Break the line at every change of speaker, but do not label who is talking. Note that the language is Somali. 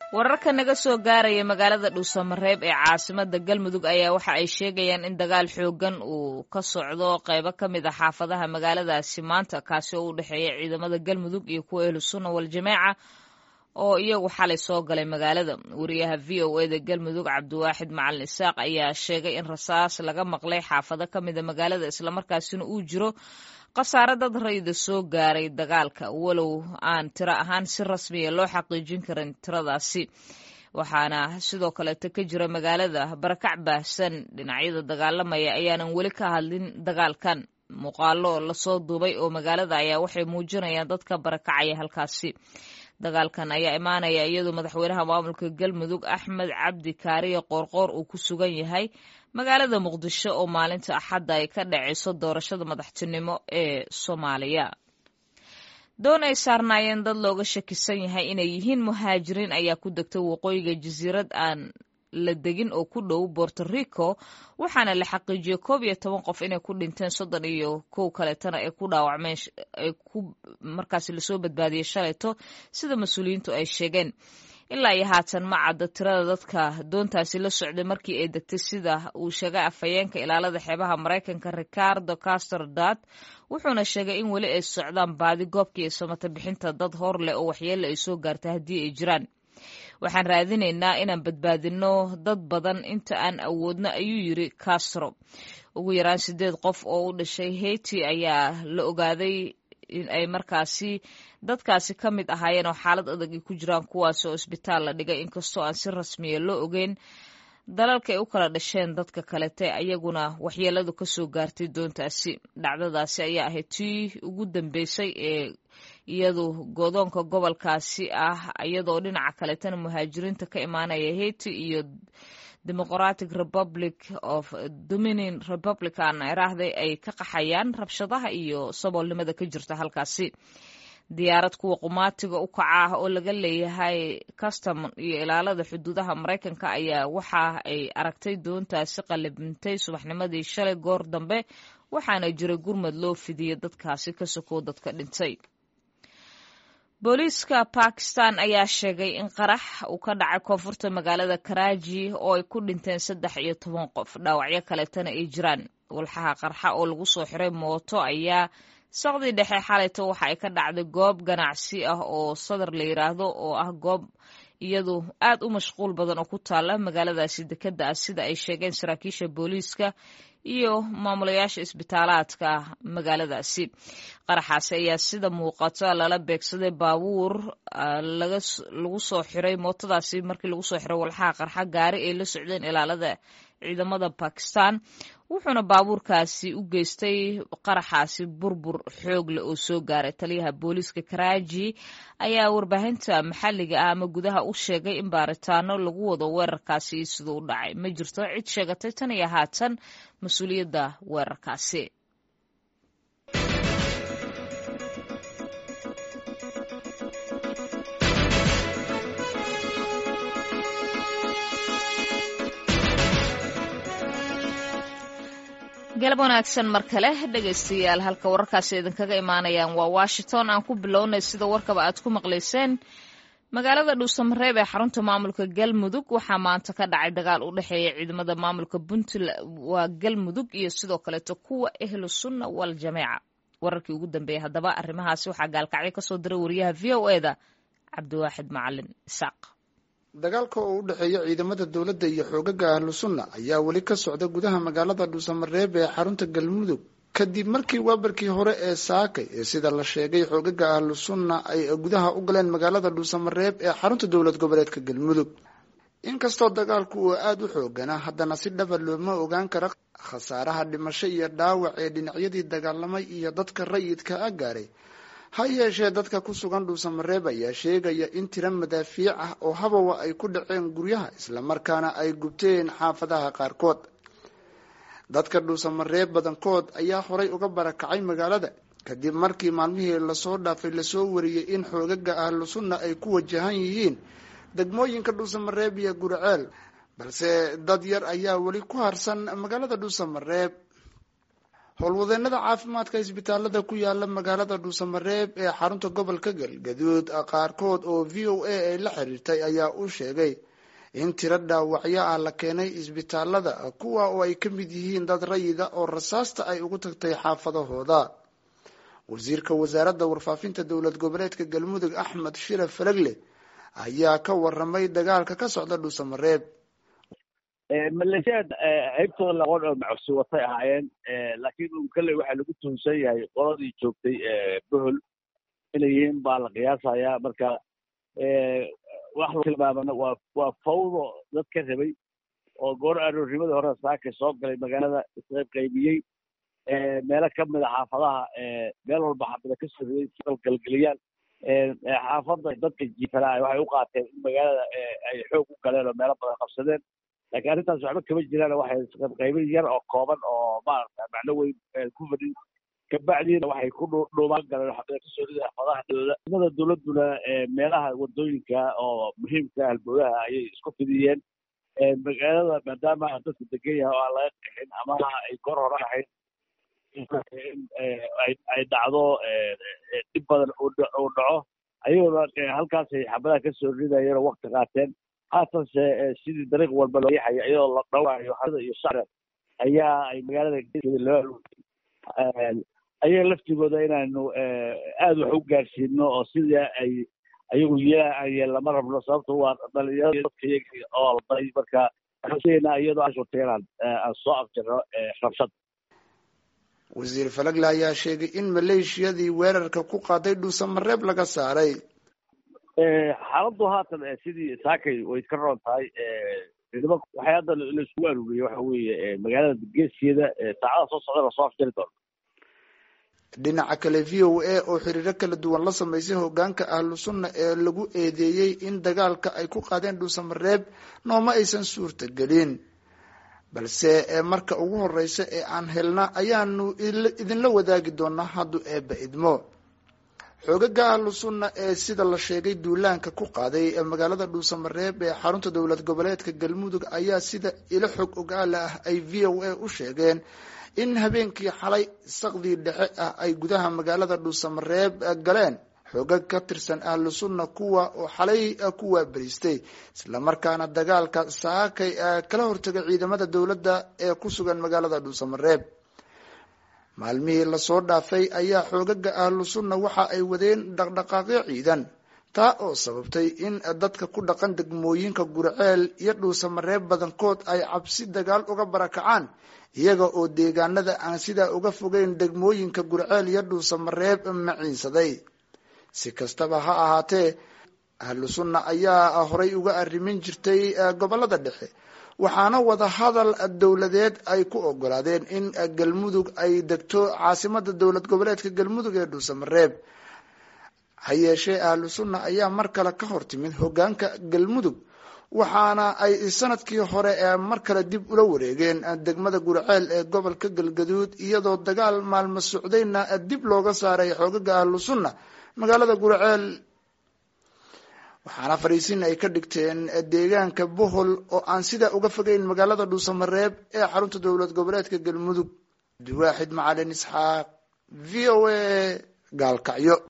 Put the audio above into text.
wararka naga soo gaaraya magaalada dhuusamareeb ee caasimada galmudug ayaa waxa ay sheegayaan in dagaal xoogan uu ka socdo qeybo ka mid a xaafadaha magaaladaasi maanta kaasi oo u dhexeeya ciidamada galmudug iyo kuwa ahlusunna waljamaaca oo iyagu xalay soo galay magaalada wariyaha v o eda galmudug cabdiwaaxid macalin isaaq ayaa sheegay in rasaas laga maqlay xaafado ka mida magaalada islamarkaasina uu jiro khasaare dad rayida soo gaaray dagaalka walow aan tiro ahaan si rasmiya loo xaqiijin karin tiradaasi waxaana sidoo kaleeto ka jira magaalada barakac baahsan dhinacyada dagaalamaya ayaanan weli ka hadlin dagaalkan muuqaalo lasoo duubay oo magaalada ayaa waxay muujinayaan dadka barakacaya halkaasi dagaalkan ayaa imaanaya iyadoo madaxweynaha maamulka galmudug axmed cabdi kaariye qoorqoor uu ku sugan yahay magaalada muqdisho oo maalinta axadda ay ka dhacayso doorashada madaxtinimo ee soomaaliya doon ay saarnaayeen dad looga shakisan yahay inay yihiin muhaajiriin ayaa ku degtay waqooyiga jasiirad aan la degin oo ku dhow borto rico waxaana la xaqiijiyey koob iyo toban qof inay ku dhinteen soddon iyo kow kaleetana ay ku dhaawacmeen ay ku markaasi lasoo badbaadiyey shalayto sida mas-uuliyiintu ay sheegeen ilaa iyo haatan ma cadda tirada dadka doontaasi la socday markii ay degtay sida uu sheegay afhayeenka ilaalada xeebaha maraykanka ricardo caster dad wuxuuna sheegay in weli ay socdaan baadi goobkii iyo samata bixinta dad hor leh oo waxyeelle ay soo gaartay haddii ay jiraan waxaan raadinaynaa inaan badbaadinno dad badan inta aan awoodno ayuu yiri castro ugu yaraan sideed qof oo u dhashay haiti ayaa la ogaaday in ay markaasi dadkaasi ka mid ahaayeen oo xaalad adag ay ku jiraan kuwaas oo isbitaal la dhigay inkastoo aan si rasmiya loo ogeyn dalalka ay u kala dhasheen dadka kalete ayaguna waxyeeladu ka soo gaartay doontaasi dhacdadaasi ayaa ahayd tii ugu dambeysay ee iyadu godoonka gobolkaasi ah iyadoo dhinaca kaletana muhaajiriinta ka imaanaya haiti iyo democratic republic of dominion republican iraahday ay ka qaxayaan rabshadaha iyo saboolnimada ka jirta halkaasi diyaarad kuwa qumaatiga u kaca ah oo laga leeyahay custom iyo ilaalada xuduudaha maraykanka ayaa waxa ay aragtay doontaasi qalibintay subaxnimadii shalay goor dambe waxaana jiray gurmad loo fidiyey dadkaasi ka sokow dadka dhintay booliiska bakistan ayaa sheegay in qarax uu ka dhacay koonfurta magaalada karaaji oo ay ku dhinteen saddex iyo toban qof dhaawacyo kaleetana ay jiraan walxaha qarxa oo lagu soo xiray mooto ayaa saqdii dhexe xalayto waxa ay ka dhacday goob ganacsi ah oo sadar la yiraahdo oo ah goob iyadu aad u mashquul badan oo ku taala magaaladaasi dekeda ah sida ay sheegeen saraakiisha booliiska iyo maamulayaasha isbitaalaadka magaaladaasi qaraxaasi ayaa sida muuqata lala beegsaday baabuur lagu soo xiray mootadaasi markii lagu soo xiray walxaha qarxa gaari ay la socdeen ilaalada ciidamada bakistan wuxuuna baabuurkaasi u geystay qaraxaasi burbur xoog leh oo soo gaaray taliyaha booliiska karaaji ayaa warbaahinta maxalliga ah ama gudaha u sheegay in baaritaano lagu wado weerarkaasi iyo siduu u dhacay ma jirto cid sheegatay tan iyo haatan mas-uuliyadda weerarkaasi galab wanaagsan mar kale dhegaystayaal halka wararkaasi idinkaga imaanayaan waa washington aan ku bilownay sida warkaba aad ku maqlayseen magaalada dhuusamareeb ee xarunta maamulka galmudug waxaa maanta ka dhacay dagaal u dhexeeya ciidamada maamulka puntland waa galmudug iyo sidoo kaleeto kuwa ahlu sunna wal jameeca wararkii ugu dambeeyey haddaba arrimahaasi waxaa gaalkacyo kasoo diray wariyaha v o e da cabdiwaaxid macalin isaaq
dagaalka oo u dhexeeya ciidamada dowladda iyo xoogaga ahlu sunna ayaa weli ka socda gudaha magaalada dhuusamareeb ee xarunta galmudug kadib markii waabarkii hore ee saakay ee sida la sheegay xoogaga ahlu sunna ay gudaha u galeen magaalada dhuusamareeb ee xarunta dowlad goboleedka galmudug inkastoo dagaalku uu aada u xooganaa haddana si dhaba looma ogaan kara khasaaraha dhimasho iyo dhaawac ee dhinacyadii dagaalamay iyo dadka rayidka a gaaray ha yeeshee dadka ku sugan dhuusamareeb ayaa sheegaya in tiro madaafiic ah oo habawa ay ku dhaceen guryaha islamarkaana ay gubteen xaafadaha qaarkood dadka dhuusamareeb badankood ayaa horay uga barakacay magaalada kadib markii maalmihii lasoo dhaafay lasoo wariyey in xoogaga ahlu sunna ay ku wajahan yihiin degmooyinka dhuusamareeb iyo gurceel balse dad yar ayaa weli ku harsan magaalada dhuusamareeb howlwadeenada caafimaadka isbitaalada ku yaala magaalada dhuusamareeb ee xarunta gobolka galgaduud qaarkood oo v o a ay la xiriirtay ayaa u sheegay in tiro dhaawacyo ah la keenay isbitaalada kuwa oo ay ka mid yihiin dad rayida oo rasaasta ay ugu tagtay xaafadahooda wasiirka wasaaradda warfaafinta dowlad goboleedka galmudug axmed shire falagle ayaa ka waramay dagaalka ka socda dhuusamareeb
maleeshiyaad haybtooda laqon oo macsi watay ahaayeen laakiin un kalley waxaa lagu tuhunsan yahay qoladii joogtay bohol inay yihiin baa la qiyaasayaa marka wax la tilmaamana waa waa fawdo dad ka rabay oo goor aroornimadii hore saaka soo galay magaalada isqayb qaybiyey meelo ka mida xaafadaha meel walba xaafada ka soo riday galgeliyaan xaafadda dadka jiifanaa waxay u qaateen in magaalada ay xoog u galeen oo meelo badan qabsadeen laakiin arrintaas waxba kama jiraan waxay isqaybqaybin yar oo kooban oo maarata macno weyn ku fadhin kabacdiina waxay ku dhuumaan galeen xaafada kasoo riday xaafadahadooda ciidamada dowladduna meelaha wadooyinka oo muhiimka halbowlaha ayay isku fidiyeen magaalada maadaama dadku degan yahay oo aan laga qixin ama ay goor hore ahayd ay dhacdo dhib badan uu dhaco ayaguna halkaasay xabadaha kasoo ridayeen oo wakti qaateen haatanse sidii dariiq walba loo yaxaya iyadoo la dhawaayo hada iyo shacre ayaa ay magaalada geeskeeda loo alway ayaga laftigooda inaanu aada wax u gaarsiino oo sidii ay ayagu yeelaan lama rabno sababto waa dhalinyarada dadka iyaga oo alday marka waxaanseeynaa iyadoo aan shurtay inaan aan soo afjirno rabshad
wasiir falagle ayaa sheegay in maleeshiyadii weerarka ku qaaday dhuusamareeb laga saaray
xaaladdu haatan sidii saakay way iska roon tahay ciidamo waxay hadda laiskugu aruuriyey waxa weeye magaalada geeskeeda saacada soo socda lasoo afjari doono
dhinaca kale v o a oo xiriiro kala duwan la samaysay hogaanka ahlu sunna ee lagu eedeeyey in dagaalka ay ku qaadeen dhuusamareeb nooma aysan suurta gelin balse marka ugu horeysa ee aan helna ayaanu idinla wadaagi doonaa hadduu eebba idmo xoogaga ahlu sunna ee sida la sheegay duulaanka ku qaaday magaalada dhuusamareeb ee xarunta dowlad goboleedka galmudug ayaa sida ilo xog ogaala ah ay v o a u sheegeen in habeenkii xalay saqdii dhexe ah ay gudaha magaalada dhuusamareeb galeen xoogag ka tirsan ahlu sunna kuwa oo xalay ku waabariistay islamarkaana dagaalka saakay kala hortagay ciidamada dowladda ee ku sugan magaalada dhuusamareeb maalmihii lasoo dhaafay ayaa xoogaga ahlu sunna waxa ay wadeen dhaqdhaqaaqyo ciidan taa oo sababtay in dadka ku dhaqan degmooyinka gurceel iyo dhuusamareeb badankood ay cabsi dagaal uga barakacaan iyaga oo deegaanada aan sidaa uga fogeyn degmooyinka gurceel iyo dhuusamareeb maciinsaday si kastaba ha ahaatee ahlu sunna ayaa horay uga arrimin jirtay gobolada dhexe waxaana wada hadal dowladeed ay ku ogolaadeen in galmudug ay degto caasimada dowlad goboleedka galmudug ee dhuusamareeb ha yeeshee ahlu sunna ayaa mar kale ka hor timid hogaanka galmudug waxaana ay sanadkii hore mar kale dib ula wareegeen degmada gurceel ee gobolka galgaduud iyadoo dagaal maalmo socdayna dib looga saaray xoogaga ahlu sunna magaalada gurceel waxaana fariisin ay ka dhigteen deegaanka bohol oo aan sidaa uga fogeyn magaalada dhuusamareeb ee xarunta dowlad goboleedka galmudug abdiwaaxid macalin isxaaq v o a gaalkacyo